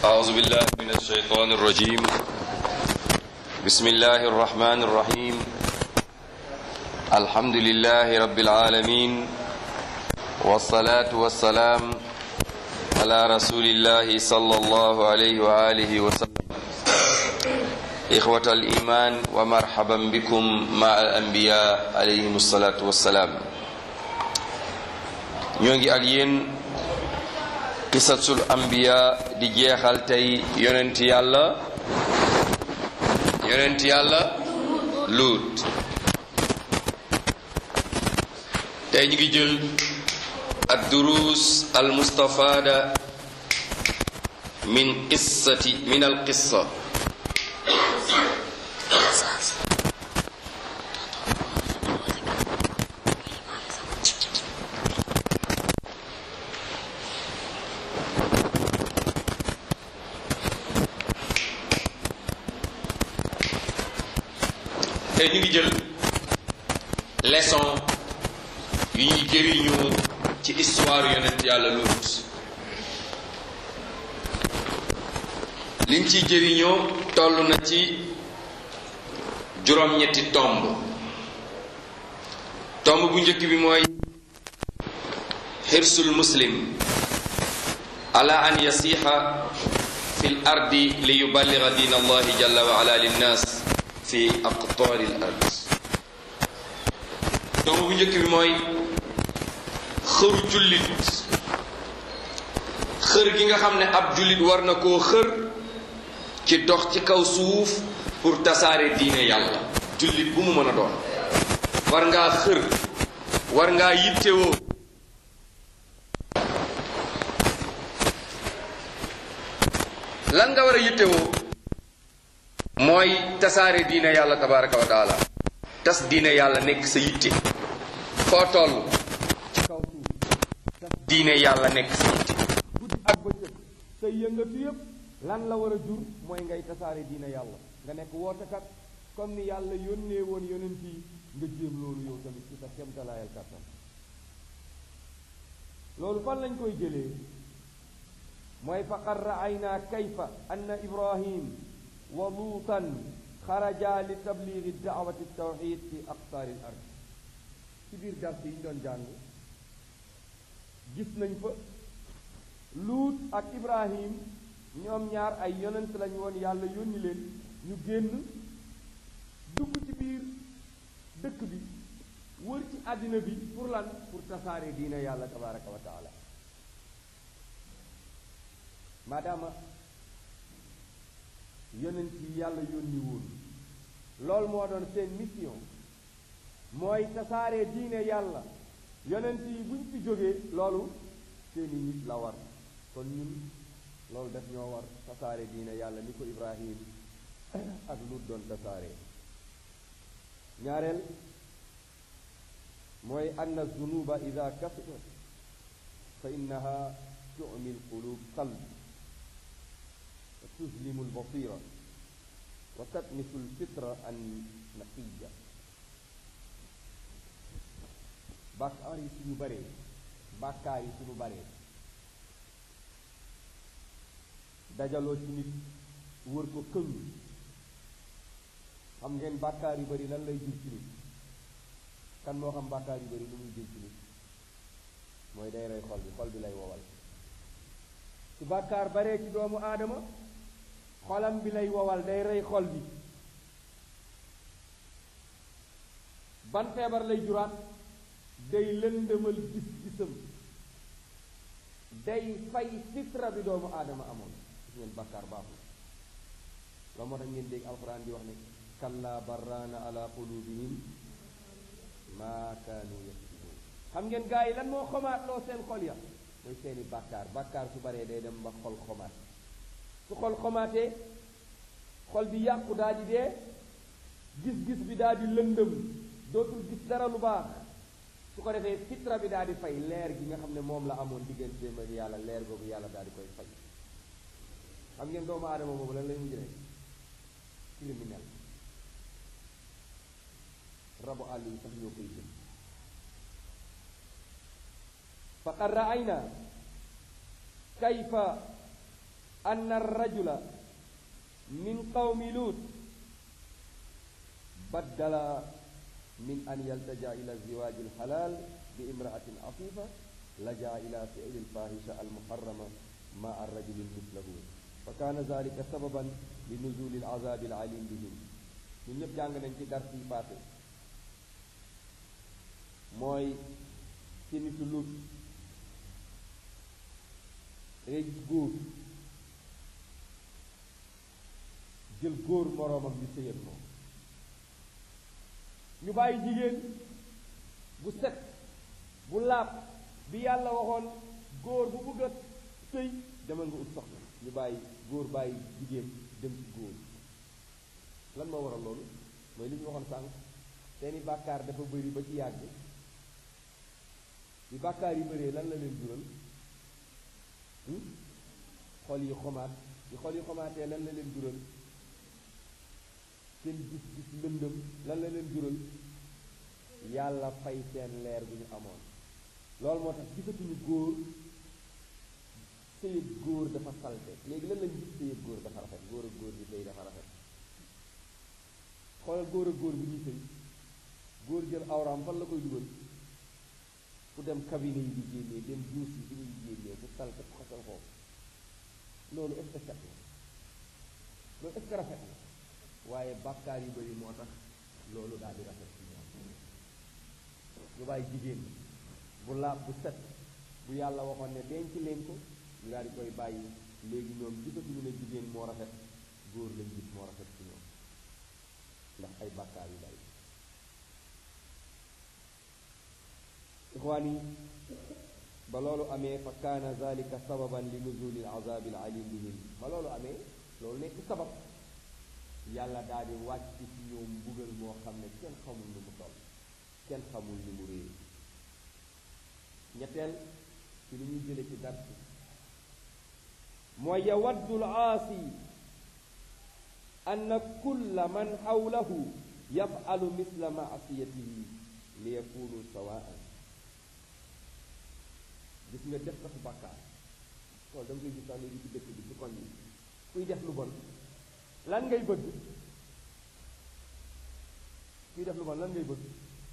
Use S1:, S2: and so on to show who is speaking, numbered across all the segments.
S1: أعوذ بالله من الشيطان الرجيم بسم الله الرحمن الرحيم الحمد لله رب العالمين والصلاة والسلام على رسول الله صلى الله عليه وآله وسلم إخوة الإيمان ومرحبا بكم مع الأنبياء عليهم الصلاة والسلام ñoo ak yéen qisasul anbiya di jeexal tey yonent yàlla yonent yàlla luut tey ñu ngi jël ad durus al mustafada min qissati min al qissa tey ñu ngi jël leçon yu ñuy jëriñoo ci histoire yonent yàlla Luut liñ ciy jëriñoo toll na ci juróom-ñetti tomb tomb bu njëkk bi mooy xirsul muslim ala an yasixa fi l ardi li yuballiga diin allahi jalla wa ala linnas fi aqtaari l ard tomb bu njëkk bi mooy xëru jullit xër gi nga xam ne ab jullit war na koo xër ci dox ci kaw suuf pour tasaare diine yàlla jullit bu mu mën a doon war ngaa xër war ngaa yittewoo lan nga war a yittewoo mooy tasaare diine yàlla tabaraka wa taala tas diine yàlla nekk sa yitte foo toll ci kaw suuf tas diine yàlla nekk sa yitte guddi ak bëccëg sa yëngatu yëpp lan la war a jur mooy ngay tasaare diine yàlla nga nekk wootekat comme ni yàlla yónnee woon yonent yi nga jéem loolu yow tamit ci sa kemtalaayal kàttan loolu fan lañ koy jëlee mooy faqad ra'ayna kayfa anna ibrahim wa luutan xaraja li tabligi daawati tawxid fi aqtaari l ard ci biir dars yi ñu doon jàng gis nañ fa luut ak ibrahim ñoom ñaar ay yonent lañu woon yàlla yónni leen ñu génn dugg ci biir dëkk bi wër ci àddina bi pour lan pour tasaare diina yàlla tabaraka wa taala maadaama yonent yi yàlla yónni woon loolu moo doon seen mission mooy tasaare diine yàlla yonent yi buñ fi jógee loolu seeni nit la war kon ñun loolu def ñoo war tasaare diine yàlla ni ko ibrahim ak lut doon tasaare ñaareel mooy anna zunuba ida kasurat fa innaha tumi lqulub qalb wa tuzlimu lbasira wa tatmisu lfitra an naqiya bàkkaar yi suñu baree bàkkaar yi suñu baree dajaloo ci nit wër ko këng xam ngeen bàkkaar yu bari lan lay jur ci nit kan moo xam bàkkaar yu bari lu muy jur ci nit mooy day rey xol bi xol bi lay wowal su bàkkaar baree ci doomu aadama xolam bi lay wowal day rey xol bi ban feebar lay juraat day lëndëmal gis-gisam day fay fitra bi doomu aadama amoon gis ngeen bàkkaar baaxul la moo tax ngeen dégg alxuraan di wax ne kalla barraana ala qulubihim maa kaanu yaksibun xam ngeen gaa yi lan moo xomaat loo seen xol ya mooy seeni bàkkaar bàkkaar su baree day dem ba xol xomaat su xol xomaatee xol bi yàqu daa di dee gis-gis bi daa di lëndëm dootul gis dara lu baax su ko defee fitra bi daa di fay leer gi nga xam ne moom la amoon digganteem ak yàlla leer googu yàlla daa di koy fay xam ngeen doomu aadama boobu lan lay mujj rek criminel rabu àll yi sax ñoo koy jëm faqad raayna kayfa anna rajula min qawmi lut baddala min an yaltaja ila ziwaji alhalal bi imraatin afifa laja ila fi'li alfahisha almuharrama ma arrajuli mislahu fa kaana zalika sababan li nuzuli alazabi alalim bihim ñun ñëpp jàng nañ ci dars yi passé mooy ci nitu lut dangay gis góor jël góor moroomam di sëyal moom ñu bàyyi jigéen bu set bu laab bi yàlla waxoon góor bu bëgg a sëy demal nga ut soxna ñu bàyyi góor bàyyi jigéen dem ci góor lan moo waral loolu mooy li ñu waxoon sànq seeni bàkkaar dafa bëri ba ci yàgg bi bàkkaar yi bëree lan la leen jural xol yi xomaat yi xol yi xomaatee lan la leen jural seen gis gis lëndëm lan la leen jural yàlla fay seen leer bu ñu amoon loolu moo tax gisatuñu góor sëyëg góor dafa salte léegi lan lañ gis sëyëg góor dafa rafet góor ak góor bi sëy dafa rafet xoolal góor ak góor bi ñuy sëy góor jël awraam fan la koy dugal fu dem cabinet yi di génnee dem duus yi fi ñuy génnee bu salte bu xasal foofu loolu est-ce que set na loolu est-ce que rafet na waaye bàkkaar yu bëri moo tax loolu daal di rafet ci ñoom ñu bàyyi jigéen bu laab bu set bu yàlla waxoon ne denc leen ko ñu daal di koy bàyyi léegi ñoom gisatuñu ne jigéen moo rafet góor lañ gis moo rafet ci ñoom ndax ay bàkkaar yu bari ixwaan yi ba loolu amee fa kaana zalika sababan li nuzuli al azabi al alim bihim ba loolu amee loolu nekk sabab yàlla daal di wàcc ci ñoom mbugal moo xam ne kenn xamul ni mu toll kenn xamul ni mu réer ñetteel ci li ñuy jële ci dars mooy yawaddu l aasi anna kulla man xawlahu yafalu misla maasiyatihi li yakunu sawaan gis nga def sax bàkkaar loolu da nga koy gis sax léegi ci dëkk bi ci koñ bi kuy def lu bon lan ngay bëgg kuy def lu bon lan ngay bëgg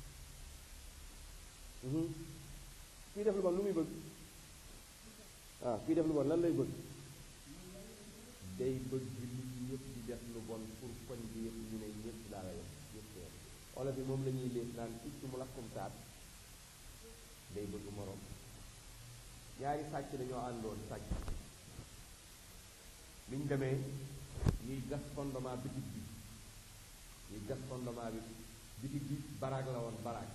S1: kuy def lu bon lu muy bëgg ah kuy def lu bon lan lay bëgg day bëgg nit ñi ñëpp di def lu bon pour koñ bi yëpp ñu ne ñëpp laa la yem ñëpp yem wala bi moom la ñuy léef naan picc mu lakkum taat day bëgg moroom ñaari sàcc dañoo àndoon sàcc biñ demee ñuy gas fondement bitig bi ñuy gas fondement bi bitig bi baraag la woon baraag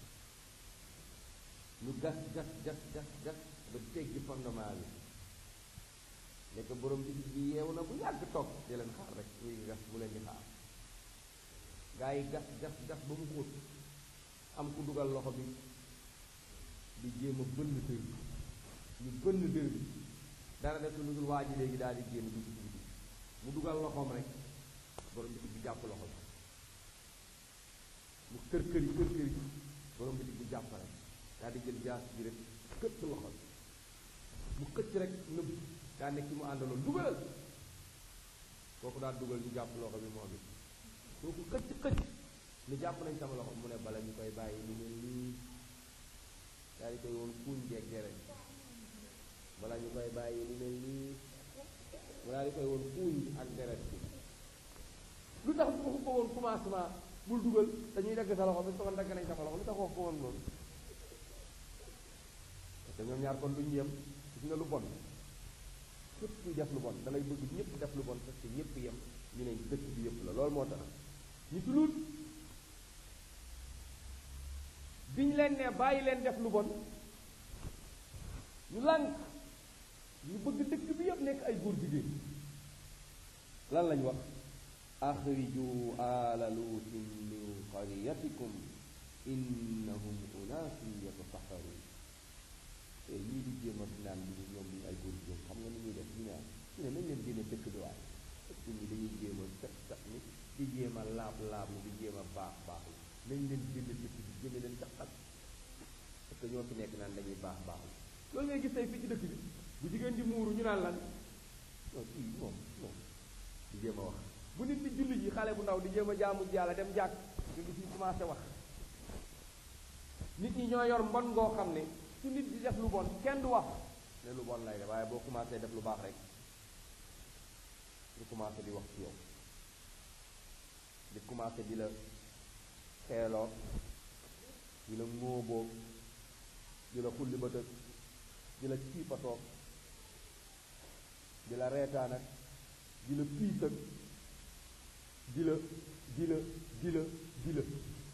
S1: ñu gas gas gas gas gas ba teggi fondement bi nekk borom bitig bi yeewu na bu yàgg toog di leen xaar rek muy gas bu leen di xaar gaa yi gas gas gas ba mu xóot am ku dugal loxo bi di jéem a bënn dër bi ñu bënn dër bi dara def lu dul waa ji léegi daal di génn dugg ci bitig mu dugal loxoom rek borom bitig bi jàpp loxo bi mu kër kër yi kër kër yi borom bitig bi jàpp rek daal di jël jaas bi rek këcc loxo bi mu këcc rek nëbb daa nekk ci mu àndaloon dugalal kooku daal dugal ñu jàpp loxo bi moom it kooku këcc këcc ni jàpp nañ sama loxo mu ne bala ñu koy bàyyi ni mel nii daal di koy woon kuuñ jeeg gere bala ñu koy bàyyi ni mel nii mu daal di koy woon kuuñ ak deret bi lu tax bu ko ko woon commencement bul dugal dañuy dagg sa loxo bi soo dagg nañ sama loxo lu tax wax ko woon loolu parce que ñoom ñaar kon duñ yem gis nga lu bon képp kuy def lu bon da ngay bëgg ñëpp def lu bon parce que ñëpp yem ñu ne dëkk bi yëpp la loolu moo tax ñu tulut biñ leen ne bàyyi leen def lu bon ñu lànk ñu bëgg dëkk bi yëpp nekk ay góor jigéen lan lañ wax axriju ala luutin min qaryatikum innahum unaasun yatasaxaruun te ñii di jéem a naan bi ñoom duñu ay góor jigéen xam nga ni ñuy def ñu ne ñu ne nañ leen génne dëkk bi waaye dëkk ñi dañuy jéem a set set ni di jéem a laab laab ni di jéem a baax baax nañ leen génne dëkk bi génne leen caqat parce que ñoo fi nekk naan dañuy baax baax loolu ngay gis tey fii ci dëkk bi bu jigéen di muuru ñu naan lan non ndaw di jéem a jaamu yàlla dem jàkk nga gis ñu commencé wax nit ñi ñoo yor mbon ngoo xam ne su nit di def lu bon kenn du wax ne lu bon lay def waaye boo commencé def lu baax rek ñu commencé di wax ci yow di commencé di la xeeloo di la ŋóoboo di la xulli ba tëg di la ciipatoo di la reetaan ak di la piis ak di la di la di la di la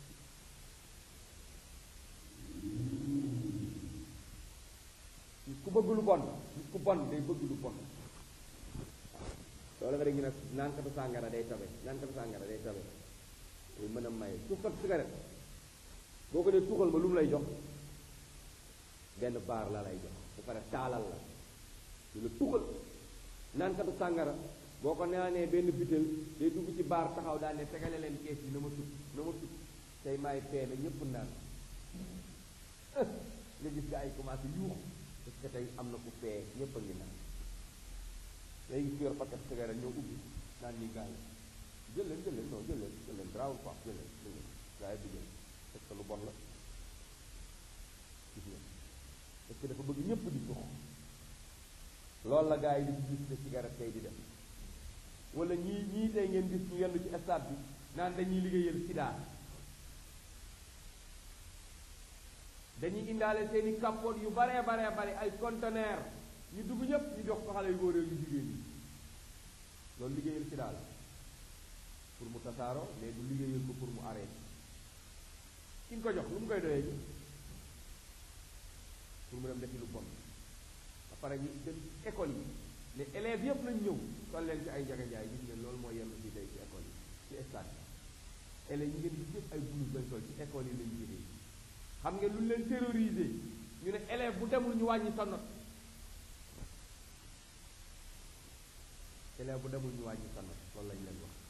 S1: nit ku bëgg lu bon nit ku bon day bëgg lu bon loolu nga dégg ñu nag naankatu sàngara day tabe naankatu sàngara day tabe day mën a maye tuxkat cigarette boo ko dee tuxal ma lu mu lay jox benn baar la lay jox bu pare taalal la du la tuxal naankatu sàngara boo ko naanee benn bitel day dugg ci baar taxaw daal ne tegale leen kees yi na ma tut na ma tut tey maay peene ñépp naan nga gis nga ay commencé yuux parce que tey am na ku fee ñépp a ngi naan léegi gis yor paquet cigarette ñoo ubbi naan ni gars yi jël leen jël leen non jël leen jël leen grawul quoi jël leen jël leen gars yi di jël parce que lu bon la gis nga parce que dafa bëgg ñépp di tux loolu la gars yi di gis te cigarette tey di def wala ñii ñii tey ngeen gis ñu yendu ci stade bi naan dañuy liggéeyal sida dañuy indaale seeni capote yu baree baree bare ay conteneur ñu dugg ñépp ñu jox ko xale yu góor yu jigéen ñi loolu liggéeyal sida la pour mu tasaaroo mais du liggéeyal ko pour mu arrêté ki nga ko jox lu mu koy doyee ji pour mu dem defi lu bon ba pare ñu dem école yi ne élèves yëpp nañ ñëw sol leen ci ay njaganjaay gis ngeen loolu mooy yenn fii tey ci école yi ci stade yi élèves yi ngeen gis yëpp ay blouse lañ sol ci école yi lañ liggéey xam ngeen lu leen terroriser ñu ne élève bu demul ñu wàññi sa note élève bu demul ñu wàññi sa note loolu lañ leen wax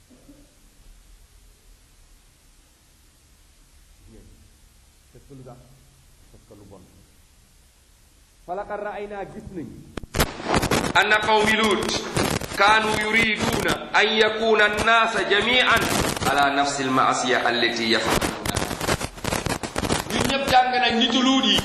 S1: ngeen parce que lu tax parce que lu bon falaqad ra'aynaa gis nañ
S2: anna qawmi luut kaanu yuriduuna an yakuna annaasa jamian ala nafsi almaasiya allati yafaluuna ñun ñëpp jàng nañ nitu luut yi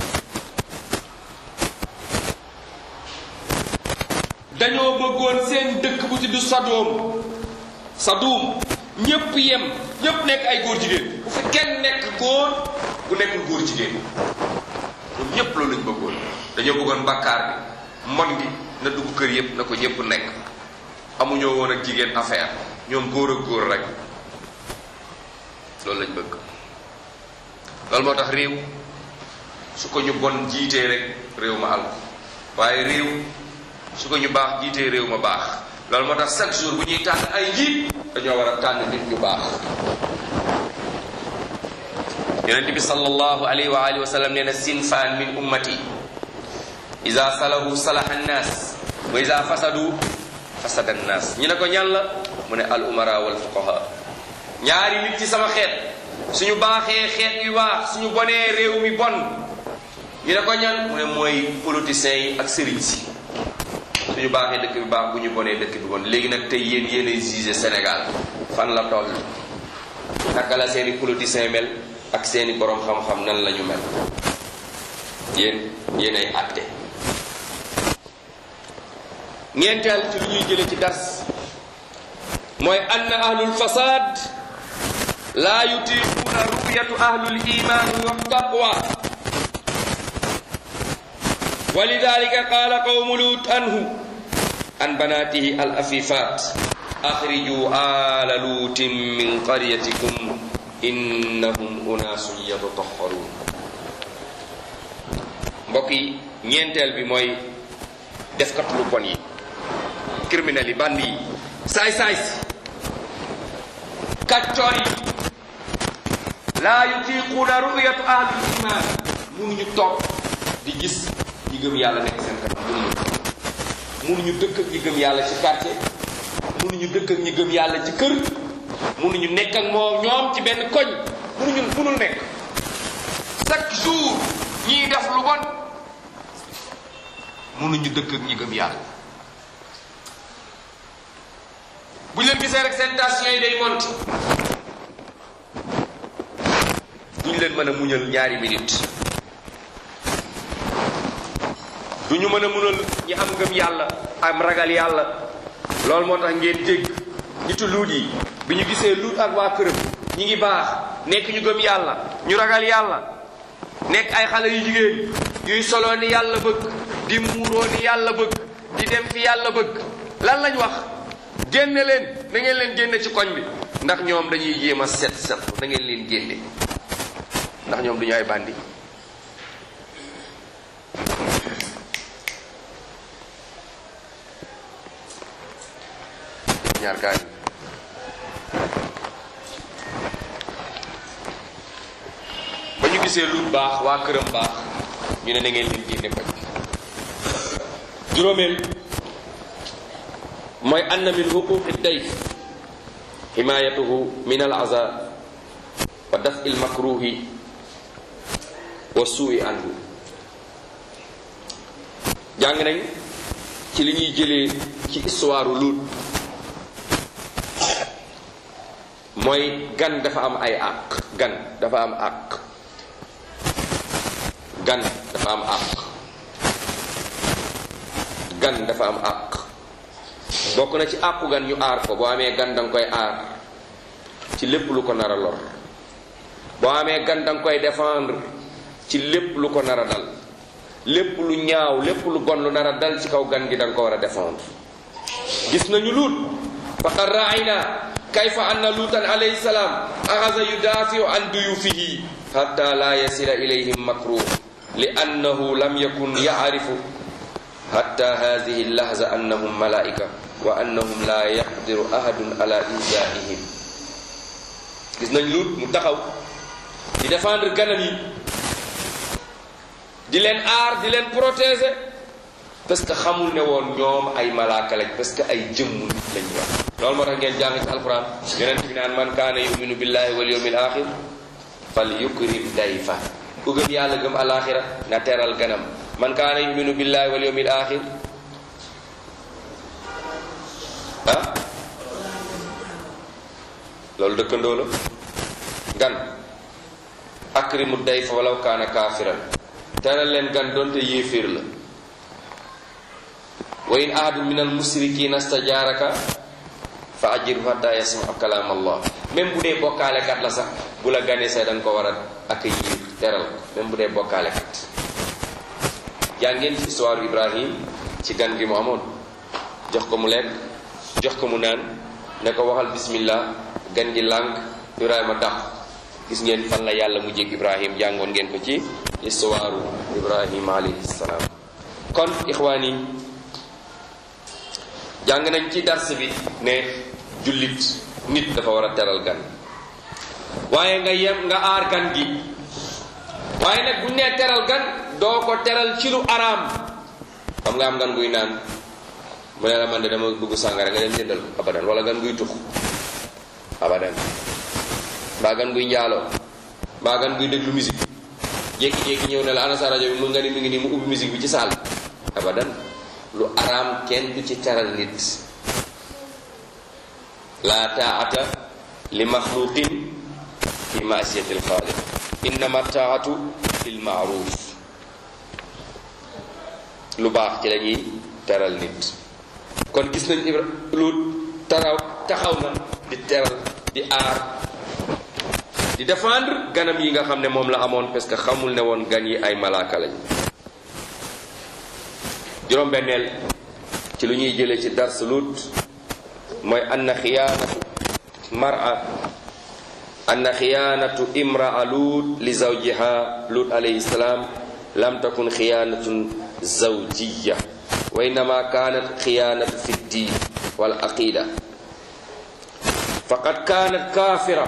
S2: dañoo bëggoon seen dëkk bu tudd Sadoom Sadoom ñëpp yem ñëpp nekk ay góor jigéen bu fi kenn nekk góor bu nekkul góor jigéen ñoom ñëpp loolu lañ bëggoon dañoo bëggoon bàkkaar bi mbon gi na dugg kër yëpp na ko ñëpp nekk amuñoo woon ak jigéen affaire ñoom góor ak góor rek loolu lañ bëgg loolu moo tax réew su ko ñu bon jiitee rek réew ma àll waaye réew su ko ñu baax jiitee réew ma baax loolu moo tax chaque jour bu ñuy tànn ay njiit dañoo war a tànn nit ñu baax yonent bi sallallahu alayhi wa alihi wa sallam nee na sinfaan min ummati ida salahu salaha annaas wa ida fasadu fasada annaas ñu ne ko ñan la mu ne al umara wal fuqaha ñaari nit ci sama xeet suñu baaxee xeet wi baax suñu bonee réew mi bon ñu ne ko ñan mu ne mooy politiciens yi ak sëriñ si suñu baaxee dëkk bi baax bu ñu bonee dëkk bi bon léegi nag tey yéen yéenay jugé Sénégal fan la toll naka la seeni politiciens mel ak seeni borom xam-xam nan la ñu mel yéen yéenay àtte ñeenteel ci lu ñuy jële ci dars mooy ann ahlul fasad laa yutiquuna ru'yatu ahlul iman wa taqwa wa lidalika qala qawmu lut anhu an banatihi al afifat akhriju ala lutin min qaryatikum innahum unaasun yatatahharun mbokk yi ñeenteel bi mooy defkat lu bon yi criminel yi bandi yi saay-saay si kaccoor yi laa yutiquuna ru'yatu ahlul iman munuñu toog di gis ñi gëm yàlla nekk seen kanam munuñu munuñu dëkk ak ñi gëm yàlla ci quartier munuñu dëkk ak ñi gëm yàlla ci kër munuñu nekk ak moom ñoom ci benn koñ munuñu munul nekk chaque jour ñiy def lu bon mënuñu dëkk ak ñi gëm yàlla bu ñu leen gisee rek seen tension yi day monte duñ leen mën a muñal ñaari minute du ñu mën a munal ñi am ngëm yàlla am ragal yàlla loolu moo tax ngeen dégg nitu luut yi bi ñu gisee luut ak waa këram ñi ngi baax nekk ñu gëm yàlla ñu ragal yàlla nekk ay xale yu jigéen yuy soloo ni yàlla bëgg di muuroo ni yàlla bëgg di dem fi yàlla bëgg lan lañ wax génne leen na ngeen leen génne ci koñ bi ndax ñoom dañuy jéem a set set na ngeen leen génne ndax ñoom duñu ay bandi ñaar gaañ ba ñu gisee lu baax waa këram baax ñu ne na ngeen leen génne koñ juróomeel mooy anna min huquqi dayf himayatuhu min al aza wa daf il makruhi wa suui anhu jàng nañ ci li ñuy jëlee ci histoire Luut mooy gan dafa am ay àq gan dafa am àq gan dafa am àq gan dafa am àq bokk na ci àqu gan ñu aar ko boo amee gan danga koy aar ci lépp lu ko nar a lor boo amee gan danga koy défendre ci lépp lu ko nar a dal lépp lu ñaaw lépp lu bon lu nar a dal ci kaw gan gi danga ko war a défendre gis nañu luut faqad raayna kayfa anna luutan alayhi salaam axasa yudaafiu an duyufihi hatta la yasila ilayhim makruh li annahu lam yakun yaarifu hatta hadihi lahza annahum malaika wa annahum la yaqdiru ahadun ala inzaihim gis nañ luut mu taxaw di défendre ganam yi di leen aar di leen protéger parce que xamul ne woon ñoom ay malaaka lañ parce que ay jëmm nit lañ wax loolu moo tax ngeen jàng ci alquran yonent bi naan man kaana yuminu billahi wal yawmil axir fal yukrim dayfa ku gëm yàlla gëm alaxira na teral ganam man kaana yuminu billahi wal yawmil axir ah loolu dëkkandoo la gan akrimu dayfa walaw kaana kaafiran teral leen gan doonte yéeféer la wa in ahadun min al musrikina stajaaraka fa ajirhu hatta yasma kalaam allah même bu dee bokkaalekat la sax bu la ganee sax da nga ko war a accueillir teral ko même bu dee bokkaalekat jàngeen ci histoire ibrahim ci gan gi mu amoon jox ko mu lekk jox ko mu naan ne ko waxal bismillah gan gi lànk ibrahima dàq gis ngeen fan la yàlla mu jég ibrahim jàngoon ngeen ko ci histoire ibrahim alayhi salaam kon ixwaan yi jàng nañ ci dars bi ne jullit nit dafa war a teral gan waaye nga yem nga aar gan gi waaye nag buñ nee teral gan doo ko teral ci lu araam xam nga am gan guy naan mu ne la man de dama bëgg sàngara nga dem jëndal ko abadan wala gan guy tux abadan mbaa gan guy njaaloo mbaa gan guy déglu musique jékki-jékki ñëw ne la ana sa rajo bi mu nga ni mi ngi nii mu ubbi musique bi ci saal abadan lu araam kenn du ci teral nit la taata li maxluqin fi maasiyati alxaaliq innama taatu fil maaruf lu baax ci lañuy teral nit kon gis nañ ibra lu taraw taxaw na di teral di aar di défendre ganam yi nga xam ne moom la amoon parce que xamul ne woon gan yi ay malaaka lañ juróom-benneel ci lu ñuy jëlee ci dars lut mooy anna xiyaanatu mar'a anna xiyaanatu imraa lut li zawjiha lut alayhi salaam lam takun xiyaanatun zawjiya wa innama kanat xiyaanatu fi ddin wal aqida faqad kanat kafira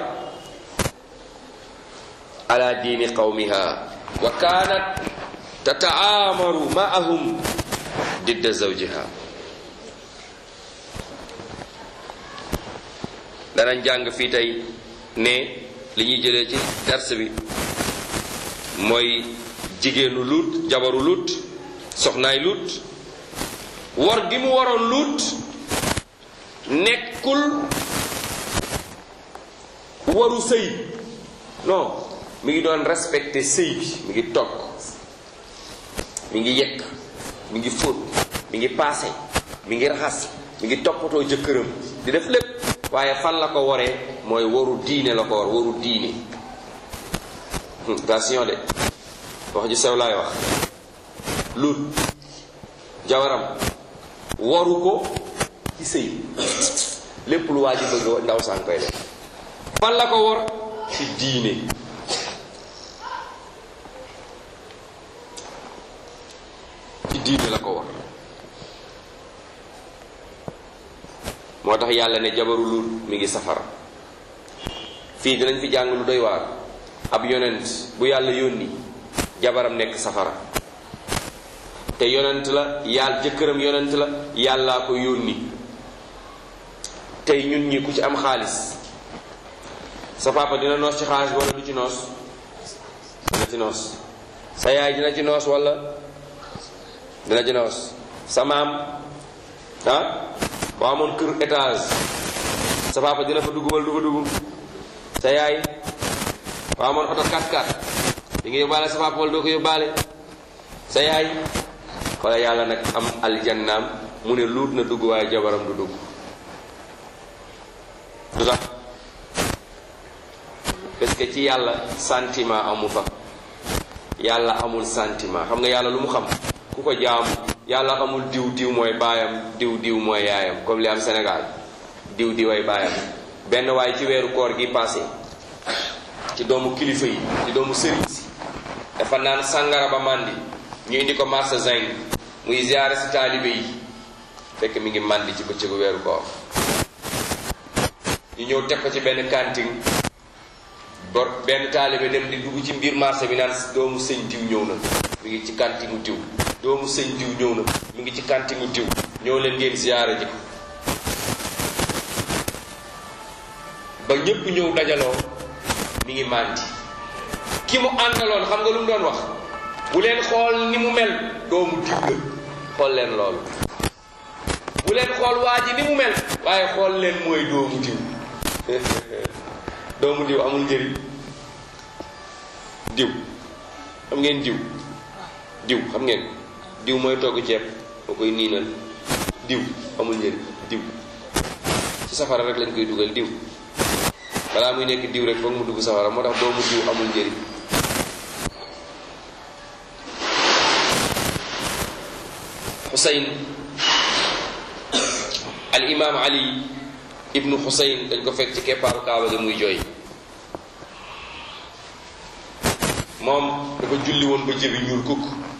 S2: ala diini qawmiha wa kanat tataamaru ma'ahum didda zawjiha danañ jàng fii tey ne li ñuy jëlee ci dars bi mooy jigéenu lut jabaru lut soxnaay lut war gi mu waroon lut nekkul waru sëy non mi ngi doon respecté sëy bi mi ngi togg mi ngi yekk mi ngi fóot mi ngi paase mi ngi raxas mi ngi toppatoo jëkkëram di def lépp waaye fan la ko waree mooy waru diine la ko war waru diine attention de wax ju sew laay wax lut jawaram waru ko ci sëy lépp lu waa ji bëgg ndaw saan koy def fan la ko war ci diine ci diine la ko war moo tax yàlla ne jabaru lut mi ngi safara fii dinañ fi jàng lu doy waar ab yonent bu yàlla yónni jabaram nekk safara te yonent la yàlla jëkkëram yonent la yàllaa ko yónni tey ñun ñi ku ci am xaalis sa papa dina noos ci xaalis wala du ci noos dina ci noos sa yaay dina ci noos wala dina ci noos sa maam ah boo amoon kër étage sa papa dina fa dugg wala du fa dugg sa yaay boo amoon oto 4x4 di nga yóbbaale sa papa wala doo ko yóbbaale sa yaay wala yàlla nag am aljannaam mu ne luut na dugg waaye jabaram du dugg du tax parce que ci yàlla sentiment amu fa yàlla amul sentiment xam nga yàlla lu mu xam ku ko jaamu yàlla amul diw diw mooy baayam diw diw mooy yaayam comme li am Sénégal diw diw ay baayam benn waaye ci weeru koor gi passé ci doomu kilifa yi ci doomu sëriñ si dafa naan sàngara ba màndi ñu indi ko marché zinc muy ziare si taalibe yi fekk mi ngi màndi ci bëccëgu weeru koor ñu ñëw teg ko ci benn cantine bor benn taalibe dem di dugg ci mbir marché bi naan doomu sëñ diw ñëw na mi ngi ci cantine diw doomu sëñ diw ñëw na mi ngi ci cantine diw ñëw leen ngeen ziare ji ko ba ñépp ñëw dajaloo mi ngi màndi ki mu àndaloon xam nga lu mu doon wax bu leen xool ni mu mel doomu diw la xool leen loolu bu leen xool waa ji ni mu mel waaye xool leen mooy doomu diw doomu diw amul njëriñ diw xam ngeen diw diw xam ngeen diw mooy togg ceeb moo koy niinal diw amul njëriñ diw ci safara rek lañ koy dugal diw balaa muy nekk diw rek foog mu dugg safara moo tax doomu diw amul njëriñ xusayn al imaam ali ibnu xusayn dañ ko fekk ci keppaaru kaaba gi muy jooy moom dafa julli woon ba jëbi ñuul kukk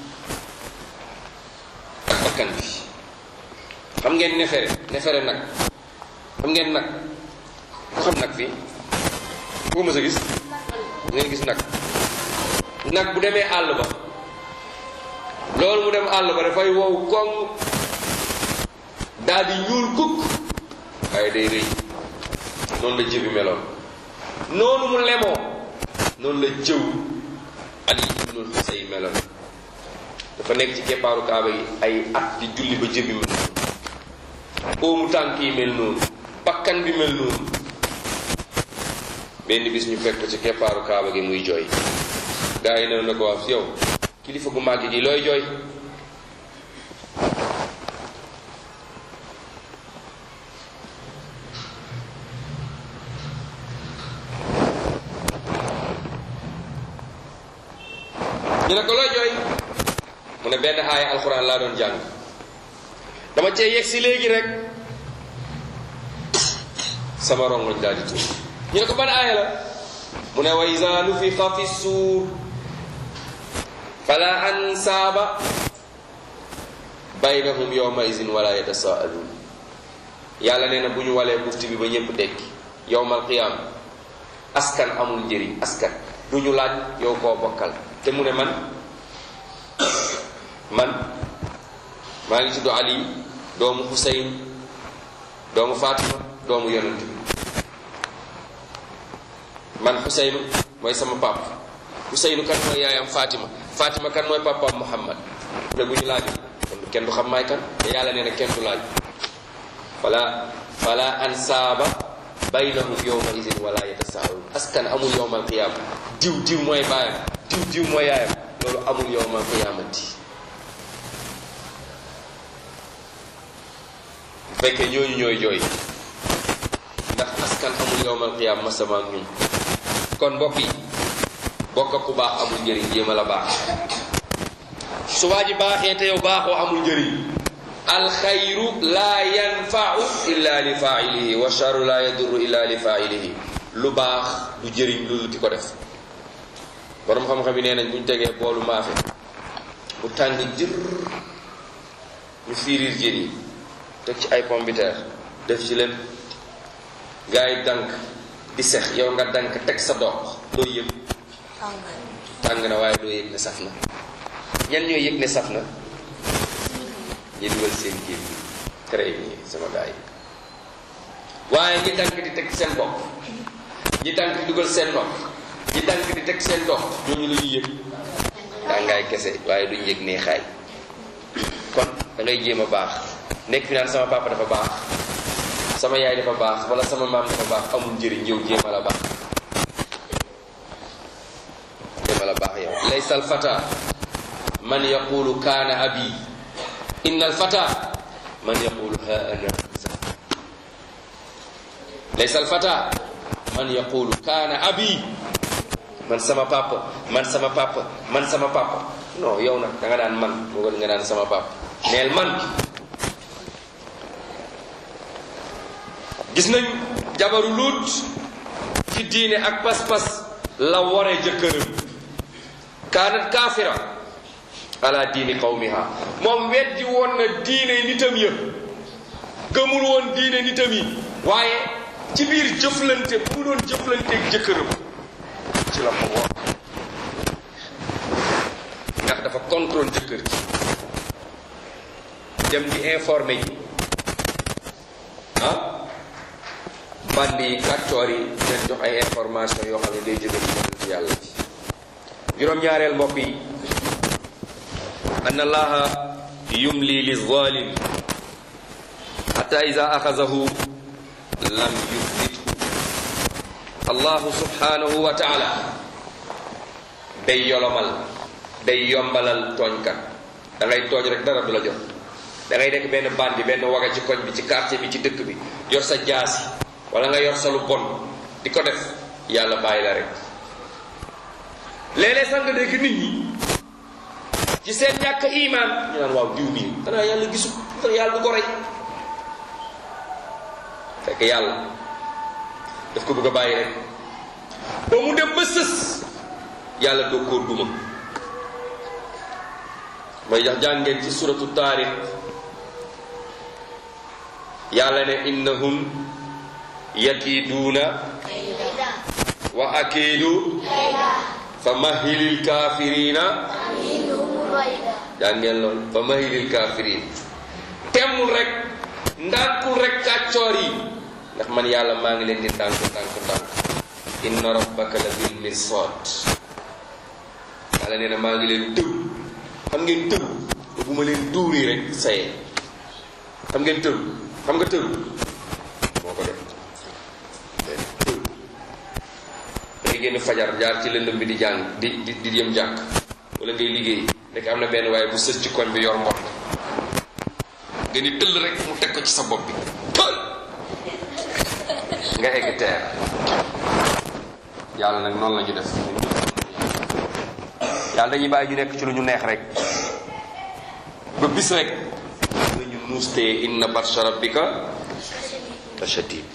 S2: ak bakkan bi xam ngeen nefere nefere nag xam ngeen nag ku xam nag fii ku ko mës a gis ngeen gis nag nag bu demee àll ba loolu mu dem àll ba dafay wow koŋ daal di ñuul kukk waaye day rëy noonu la jëbi meloon noonu mu lemoo noonu la jëw ali ibnul xusay meloon dafa nekk ci keppaaru kaaba gi ay at di julli ba jëbi mel noonu óomu tànk yi mel noonu bakkan bi mel noonu benn bis ñu fekk ko ci keppaaru kaaba gi muy jooy gaa yi ne na ko wax yow kilifa gu màgg gi looy jooy ñu ne ko looy jooy mu ne benn aaya alxuraan laa doon jàng dama cee yegg si léegi rek sama rongoñ daal di tuur ñu ne ko ban aaya la mu ne wa iza nufixa fi suur fala ansaaba baynahum yawma izin wala yatasaaluun yàlla nee na bu ñu walee bufti bi ba ñëpp dekki yowmal qiyaam askan amul njëriñ askan du ñu laaj yow koo bokkal te mu ne man man maa ngi tudd Ali doomu Xuseyn doomu Fatima doomu yonent bi man Xuseynu mooy sama pap Xuseynu kan mooy yaayam Fatima Fatima kan mooy papaam Muhammad ne bu ñu laaj kon kenn du xam maay kan te yàlla nee na kenn du laaj fala fala ansaaba baynahum yowma idin wala yatasaalun askan amul yowmal qiyaama diw diw mooy baayam diw diw mooy yaayam loolu amul yowmal qiyaamati bu fekkee ñooñu ñooy jooy ndax askan amul yowmal qiyaama masama ak ñun kon mbokk yi bokk ku baax amul njëriñ jéema la baax su waa ji baaxee te yow baaxoo amul njëriñ alxayru laa yanfau illa li failihi wa charu laa yadurru illa li failihi lu baax du jëriñ lu di ko def borom xam-xam yi nee nañ bu ñu tegee boolu maafe bu tàng jër ñu fiiriir jën yi teg ci ay pombiteer def ci leen gars yi dank di sex yow nga dank teg sa dox doo yëg tàng na waaye doo yëg ne saf na ñan ñooy yëg ne saf na ñi dugal seen géej gi très bien sama gars yi waaye ñi dank di teg seen bopp ñi dank di dugal seen nopp ñi dank di teg seen dox ñooñu la ñuy yëg tàngaay kese waaye duñ yëg nee xaay kon da ngay jéem a baax nekk fi naan sama papa dafa baax sama yaay dafa baax wala sama maam dafa baax amul njëriñ yow jéem a la baax jéem a la baax yow laysa al fata man yaqulu kaana abi inna al fata man yaqulu ha ana laysa al fata man yaqulu kaana abi man sama papa man sama papa man sama papa non yow nag da nga daan man moo gën nga daan sama papa neel man gis nañ jabaru luut ci diine ak pas-pas la ware jëkkëram kaanat kaafira ala diini qawmiha moom weddi woon na diine nitam ya gëmul woon diine nitam yi waaye ci biir jëflante bu mu doon jëflanteeg jëkkëram ci la ko wor ndax dafa contrôle jëkkër ji dem di informé ji ah bandi yi kàccoor yi leen jox ay information yoo xam ne day jóge ci yonent yàlla ci juróom-ñaareel mbokk yi an allaha yumli li zalim xata ida axazahu lam yuflithu allahu subhanahu wa taala day yolomal day yombalal tooñkat da ngay tooñ rek dara du la jot da ngay nekk benn bandi benn waga ci koñ bi ci quartier bi ci dëkk bi yor sa jaasi wala nga yor sa lu bon di ko def yàlla bàyyi la rek léeg-léeg sax nga dégg nit ñi ci seen ñàkk iman ñu naan waaw diw mii xanaa yàlla gisu xanaa yàlla du ko rey fekk yàlla daf ko bëgg a bàyyi rek ba mu dem ba sës yàlla doo kóor duma mooy jax jàngeen ci suratu taarix yàlla ne innahum yakiiduuna wa akiidu fa mahilil kaafirina jàngeen lool fa mahilil kaafiriin temmul rek ndànkul rek kàccoor yi ndax man yàlla maa ngi leen di ndànk ndànk ndànk inna rabbaka la bil mirsad yàlla nee na maa ngi leen tëw xam ngeen tëw bu ma leen duuri rek saye xam ngeen tëw xam nga tëw moo ko def tëw day génn fajar jaar ci lëndëm bi di jàng di di di yëm jàkk wala ngay liggéey nekk am na benn waaye bu sës ci koñ bi yor mbott nga ni tëll rek mu teg ko ci sa bopp bi pël nga egg teer yàlla nag noonu la ñu def yàlla dañuy bàyyi ñu nekk ci lu ñu neex rek ba bis rek nañu nuustee inna batsha rabbika la shadid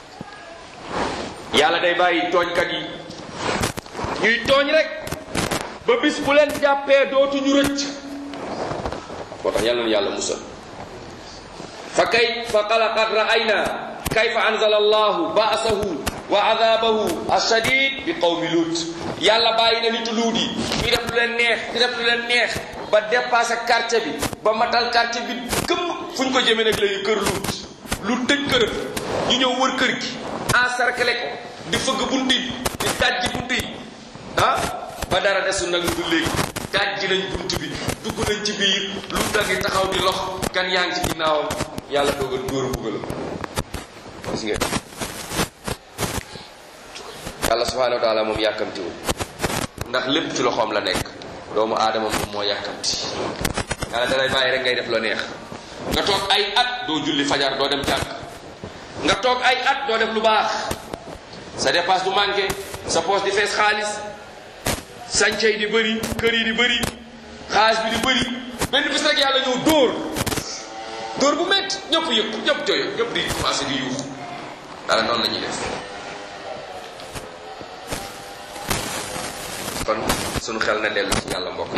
S2: yàlla day bàyyi tooñkat yi ñuy tooñ rek ba bis bu leen jàppee dootuñu rëcc moo tax yàlla na yàlla musal fa kay fa qalaqad ra'ayna kayfa anzala allahu ba'sahu wa adabahu ashadid bi qawmi lut yàlla bàyyi na nitu luut yi ñu def lu leen neex di def lu leen neex ba dépassé quartier bi ba matal quartier bi këpp fu ñu ko jëmee nag léegi kër luut lu tëj këram ñu ñëw wër kër gi encerclé ko di fëgg bunt yi di dajji bunt yi ah ba dara desul nag lu dul léegi dajji nañ bunt bi dugg nañ ci biir lu tagi taxaw di lox kan yaa ngi ci ginnaawam yàlla doog a dóor buggalam gis ngeen yàlla subhanahu wa taala moom yàkkamtiwul ndax lépp ci loxoom la nekk doomu aadama moom moo yàkkamti yàlla dalay bàyyi rek ngay def la neex nga toog ay at doo julli fajar doo dem jàkk nga toog ay at doo def lu baax sa dépasse du manqué sa poche di fees xaalis sànce yi di bëri kër yi di bëri xaalis bi di bëri benn bis rek yàlla ñëw dóor dóor bu métti ñëpp yëg ñëpp joyo ñëpp di commencé di yuux dara noonu la ñuy def kon sunu xel na dellu ci yàlla mbokk yi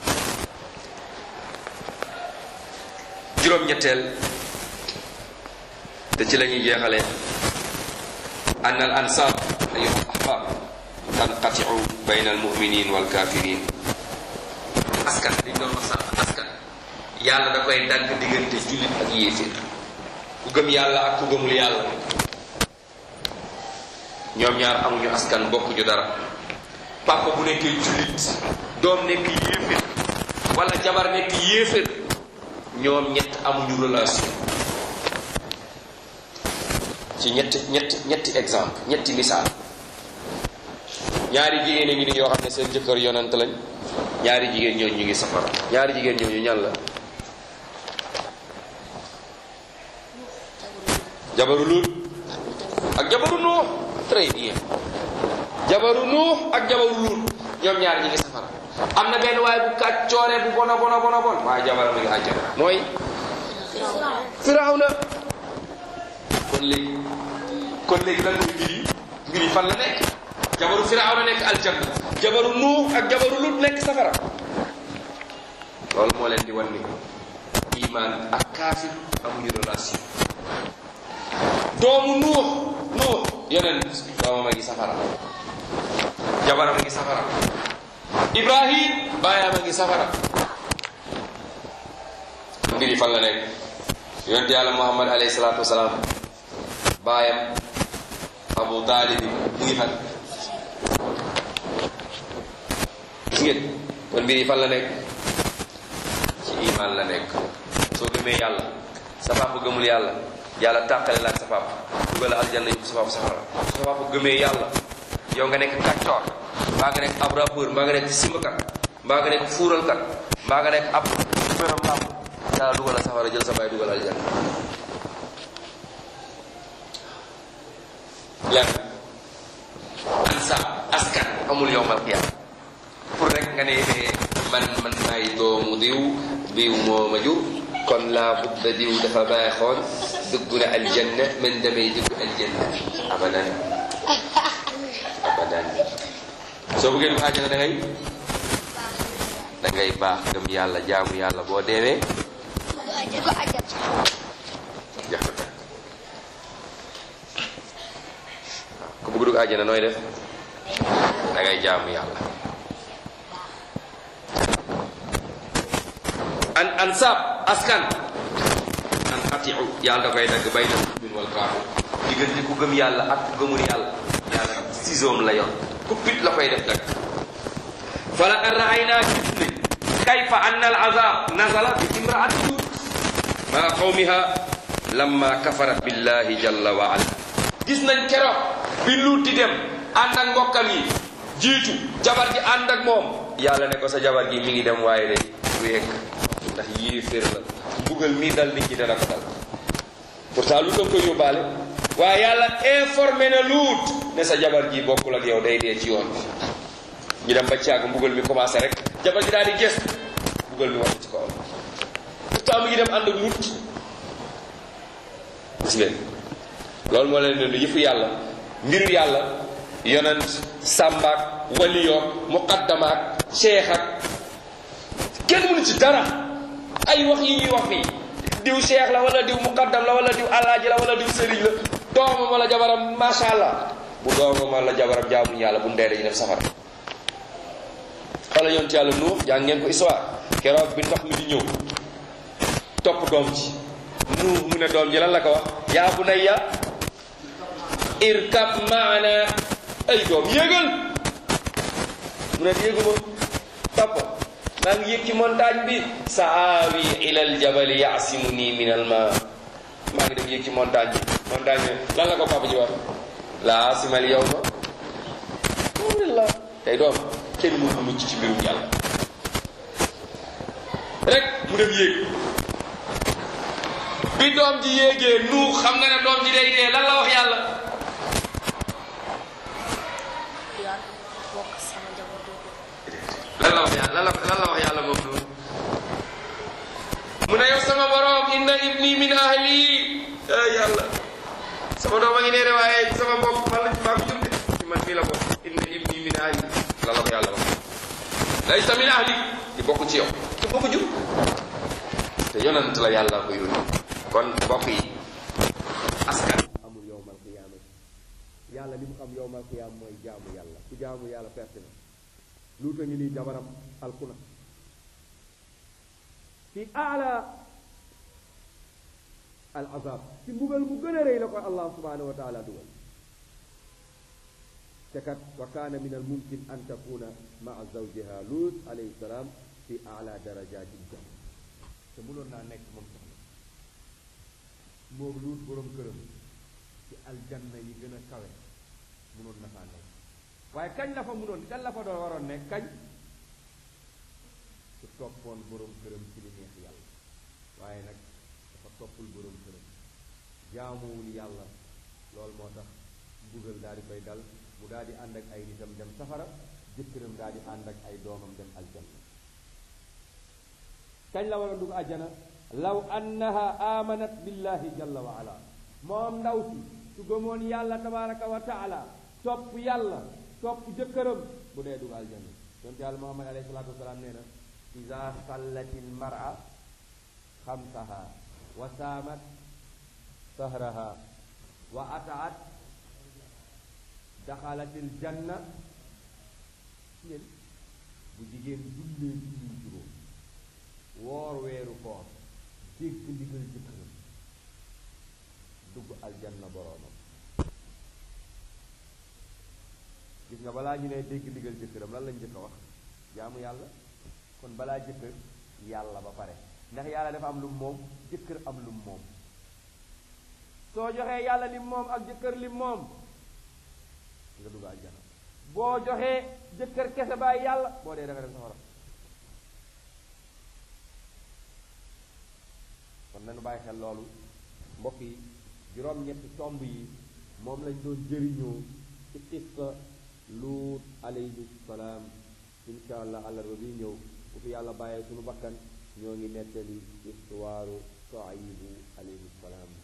S2: juróom-ñetteel te ci la ñuy jeexalee an al ansab ayuha al ahbab tanqatiu bayna al muminin wal kafirin askan liñ doon wax sànq askan yàlla da koy dagg diggante jullit ak yéeféer ku gëm yàlla ak ku gëmul yàlla ñoom ñaar amuñu askan bokkuñu dara papa bu nekkee jullit doom nekk yéeféer wala jabar nekk yéeféer ñoom ñett amuñu relation ci ñetti ñetti ñetti exemple ñetti misaal ñaari jigéen a ngi ni yoo xam ne seen jëkkër yonent lañ ñaari jigéen ñooñu ñu ngi safara ñaari jigéen ñooñu ñan la jabaru Luut ak jabaru Nuux très bien jabaru Nuux ak jabaru Luut ñoom ñaar ñi ngi safara am na benn waaye bu kàccoore bu bona bona bona bon waaye jabaram mi ngi àjjana mooy Firawna kon léegi kon léegi lan mooy mbir yi mbir yi fan la nekk jabaru Firawna nekk aljanna jabaru Nuux ak jabaru Luut nekk safara loolu moo leen di wan ni iman ak kaafir amuñu relation doomu Nuux Nuux yeneen doomam a ngi safara jabaram a ngi safara Ibrahim baayam a ngi safara mbir yi fan la nekk yonent yàlla Muhammad alayhi salaatu wasalaam baayam Abu Taalib mu ngi fan gis ngeen kon mbir yi fan la nekk ci iman la nekk soo gëmee yàlla sa papa gëmul yàlla yàlla tàqale la ak sa papa dugal aljanna yóbbu sa papa safara sa papa gëmee yàlla yow nga nekk kàccoor mbaa nga nekk ab rappeur mbaa nga nekk simakat mbaa nga nekk fuuralkat mbaa nga nekk ab pérom làmp yàlla dugal la safara jël sa baay dugal aljanna lenn ansa askan amul yowmal qiyaama pour rek nga ne man man maay doomu diw diw moo ma jur kon laa budda diw dafa baaxoon dugg na aljanna man damay dugg aljanna abadan abadan soo bëggee dugg àjjana da ngay da ngay baax gëm yàlla jaamu yàlla boo deewee jeex na tàkk ku bëgg dugg àjjana nooy def da ngay jaamu yàlla an ansab askan an atiu yàlla da koy dagg bay na mumin wal kaafir diggante ku gëm yàlla ak ku gëmul yàlla yàlla sisoom la yor ku pit la koy def dagg falaqad ra'aynaa gis ne kayfa anna al azab nazala bi imraati lut maa qawmiha lamma kafarat billahi jalla wa ala gis nañ keroog bi lut di dem ànd ak mbokkam yi jiitu jabar ji ànd ak moom yàlla ne ko sa jabar gi mi ngi dem waaye de du yegg ndax yéeféer la mbugal mii dal nit ñi dana ko dal pourtant lu doon ko yóbbaale waaye yàlla informé na luut ne sa jabar ji bokkul ak yow day dee ci yoon bi ñu dem ba caag mbugal mi commencé rek jabar ji daal di gës mbugal mi wàcc ci kawam pourtant mu ngi dem ànd ak luut gis ngeen loolu moo leen ne yëfu yàlla mbiru yàlla yonent sàmbaak waliyoog muqaddamaak cheikh ak kenn mënu ci dara ay wax yi ñuy wax fii diw cheikh la wala diw muqaddam la wala diw alaaji la wala diw sëriñ la doomam wala jabaram macha allah bu doomam wala jabaram jaamuñ yàlla bu ndee dañu dem safara wala yonent yàlla nuux jàng ngeen ko histoire keroog bi ndox mi di ñëw topp doom ji nuux mu ne doom ji lan la ko wax yaa bunayya irkab maana ay doom yéegal mu ne yéeguma papa maa ngi yëg ci montagne bi sa aawi ila aljabali yaasimu nii min alma ngi dem yéeg ci montagne bi montagne bi lan la ko papa ji wax laa simal yow ma alhamdulillah tey doom kenn mënu mucc ci mbirum yàlla rek mu dem yéeg bi doom ji yéegee nu xam nga ne doom ji day dee lan la wax yàlla
S3: yoon bokk sama njaboot dootu
S2: lan la wax yàlla lan la lan la wax yàlla moom noonu mu ne yow sama borom inna ibni min ahli ay yàlla sama doom a ngi nee de waaye sama mbokk man la maa ko jur de ci man fii la bokk inna ibni min ahli lan la ko yàlla wax laysa min ahli di bokk ci yow te bokk jur te yonent la yàlla ko yónni kon mbokk yi askan
S1: amul yowmal qiyaama yàlla li mu xam yowmal qiyaama mooy jaamu yàlla ku jaamu yàlla perte na luuta ngi nii jabaram alkuna fi aala al azab ci mbugal mu gën a rëy la ko allah subhanahu wa taala dugal te kat wa kaana min al mumkin an takuna maa zawjiha lut alayhi salaam fi aala darajati janna te mënoon naa nekk moom soxna moom luut borom këram ci aljanna yi gën a kawe mënoon na faa nekk waaye kañ la fa mënoon kañ la fa doon waroon nekk kañ su toppoon borom këram ci li neex yàlla waaye nag dafa toppul borom këram jaamuwul yàlla loolu moo tax mbugal daal di koy dal mu daal di ànd ak ay nitam dem safara jëkkëram daal di ànd ak ay doomam dem aljanna kañ la war a dugg àjjana law annaha amanat billahi jalla wa ala moom ndaw si su gëmoon yàlla tabaraka wa taala topp yàlla topp jëkkëram bu dee dugg aljanna yonte yàlla muhammad alayhi salatu wasalaam nee na ida sallati lmara xamsaha wa saamat sahraha wa ataat daxalat aljanna ngeen bu jigéen jullee julli juróom woor weeru koor dégg ndigal jëkkëram dugg aljanna boroomam gis nga balaa ñu ne dégg ndigal jëkkëram lan lañ jëkk a wax jaamu yàlla kon balaa jëkkër yàlla ba pare ndax yàlla dafa am lu moom jëkkër am lu moom soo joxee yàlla lim moom ak jëkkër lim moom nga dugg aljanna boo joxee jëkkër kese bàyyi yàlla boo dee da nga dem safara kon nañu bàyyi xel loolu mbokk yi juróom-ñetti tomb yi moom lañ doon jëriñoo ci qissa luut alayhi salaam insha allah àllarba bi ñëw bu fi yàlla bàyyee suñu bakkan ñoo ngi nettali histoire Shuaybu alayhi salaam